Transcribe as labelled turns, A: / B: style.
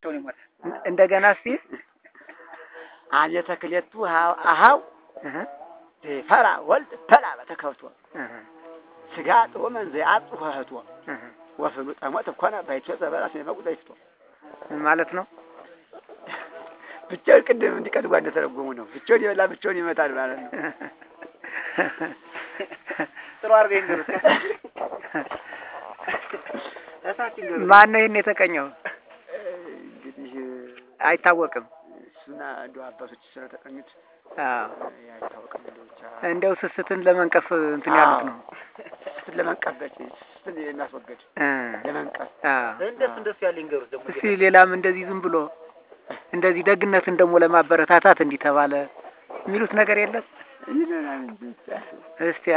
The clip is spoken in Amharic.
A: መቼውን ይሞታል።
B: እንደገና እስቲ
A: አብየተ ክሌቱ አሃው
B: እህ
A: ፈራ ወልድ ፈላ በተከብቶ
B: እህ
A: ስጋ ጥሩ መንዘ አጽ ህቶ
B: እህ
A: ወፍሉ ጠሞት እኮነ ባይቶ ዘበራስ የመቁ ዘይፍቶ
B: ምን ማለት ነው?
A: ብቻውን ቅድም እንዲቀድጓ እንደተረጎሙ ነው። ብቻውን ይበላ ብቻውን ይመታል ማለት ነው።
C: ጥሩ አድርገህ ይንገሩት። እሳት ይንገሩት።
B: ማን ነው ይሄን የተቀኘው?
A: እንግዲህ
B: አይታወቅም።
A: እሱና እንደው አባቶች ስለተቀኙት
B: አዎ
A: አይታወቅም። እንደው ብቻ
B: እንደው ስስትን ለመንቀፍ እንትን ያሉት ነው።
A: ስስትን ለመንቀፍ ስስትን የሚያስወግድ
B: እ
A: ለመንቀፍ
B: አዎ
C: እንደሱ እንደሱ ያለ ይንገሩት ደግሞ
B: እስቲ ሌላም እንደዚህ ዝም ብሎ እንደዚህ ደግነትን ደግሞ ለማበረታታት እንዲህ ተባለ የሚሉት ነገር የለም?
A: ይለናል እንጂ
B: እስቲ